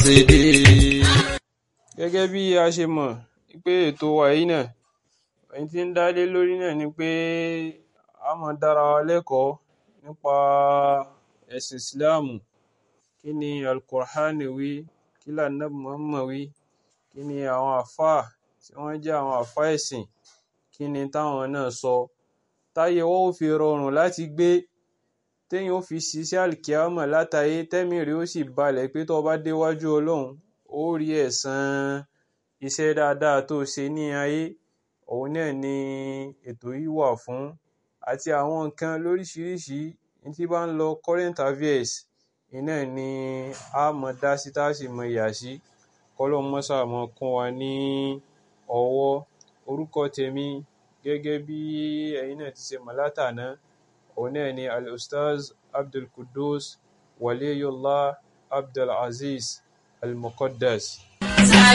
Gẹ́gẹ́ bí a ṣe mọ̀ pé ètò wa yìí náà, ohun tí ń dá lé lórí náà ni pé a máa dára wa lẹ́kọ̀ọ́ nípa ẹ̀sìn Ìsìláàmù. Kí ni Al-Qur'an wí? Kí ni Ànábì Muhammad wí? Kí ni àwọn àlfáà tí wọ́n jẹ́ àwọn àlfáà ẹ̀sìn, kí ni táwọn náà sọ? Táyé wa ó fi rọrùn láti gbé, téèyàn ó fi ṣiṣẹ́ àlìkìyámọ̀ látayé, tẹ́mìí rẹ̀ ó sì balẹ̀ pé tó bá déwájú Ọlọ́run, ó rí ẹ̀san iṣẹ́ dáadáa tó ṣe ní ayé. Òun náà ni ètò yìí wà fún. Àti àwọn nǹkan lóríṣiríṣi tí bá ń lọ current affairs, iná ni a mọ̀ dá sí tá sì mọ̀ yà sí. Kọ́lọ́hun máa ṣáà máa kún wa ní ọwọ́. Orúkọ tèmi gẹ́gẹ́ bí ẹ̀yin náà ti ṣe mọ̀ látàná, òun náà ni Al-Ustaz Abdulqudus Waliyullah Abdulazeez Al-Muqaddas.